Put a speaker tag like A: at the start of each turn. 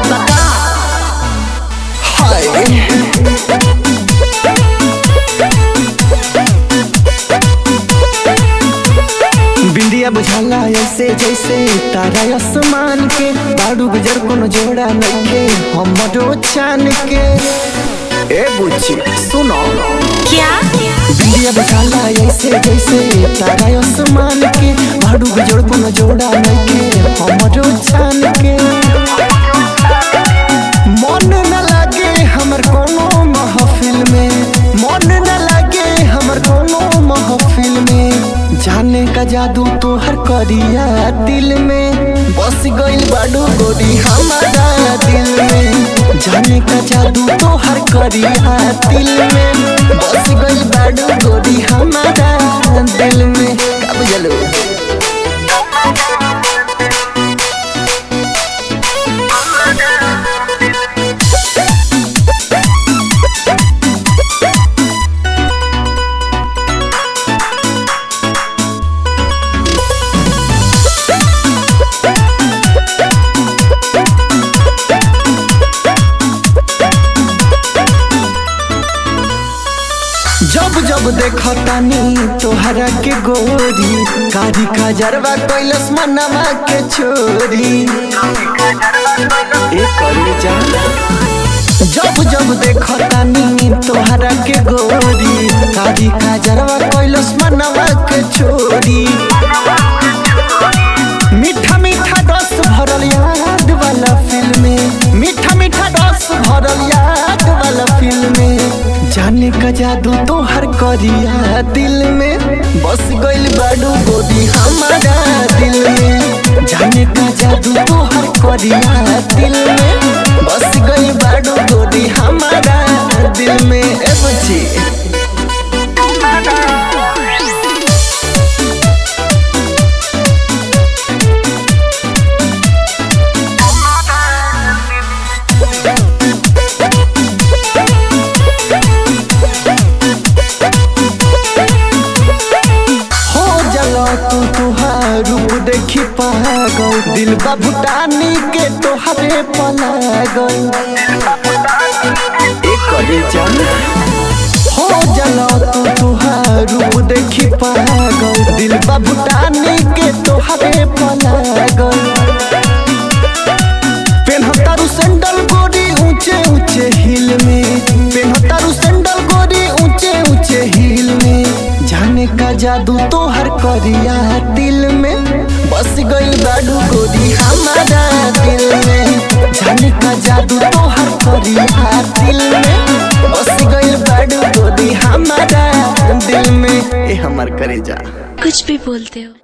A: बात बता
B: हाय बिंदिया बुझाला ऐसे जैसे तारा आसमान के बाड़ू गुजर कोनो जोड़ा नइखे हमरो चान के ए बुच्ची सुनो
A: क्या
B: बिंदिया बुझाला ऐसे जैसे तारा आसमान के बाड़ू गुजर कोनो जोड़ा नइखे हमरो चान के मन न लागे हमर कोनो महफिल में मन न लागे हमर कोनो महफिल में जाने का जादू तोहर करिया दिल में बस गइल बाडू गोरी हमारा दिल में जाने का जादू तोहर करिया दिल में बस गइल बाडू गोरी हमारा दिल में का बुझलो जब जब देखतानी तोहरा के गोरी कारी खजरवा कैलस मनवा के छोरी ए करे जा जब जब देखतानी तोहरा के गोरी कारी खजरवा कैलस मनवा के छोरी मीठा मीठा रस भरल याद वाला फिल्म में मीठा मीठा रस भरल याद वाला फिल्म में जाने का जादू तोहर करिया दिल में बस गइल बाडू गोदी हमारा दिल में जाने का जादू तोहर करिया दिल में बस गइल बाडू गोदी हमारा दिल में ए बच्ची हो जला तू तुहार रूप देखी पागल दिल बा भूटानी के तोहरे पलागल एक करे जान हो जला तू तुहार रूप देखी पागल दिल बा भूटानी के तोहरे पलागल पेन्हतारू सैंडल गोरी ऊंचे ऊंचे हिल में पेन्हतारू सैंडल गोरी ऊंचे ऊंचे हिल में जाने का जादू तोहर करिया दिल में बस गइल बाडू गोरी हमारा दिल में जाने का जादू तोहर करिया दिल में बस गइल बाडू गोरी हमारा दिल में ए हमर करे जा
A: कुछ भी बोलते हो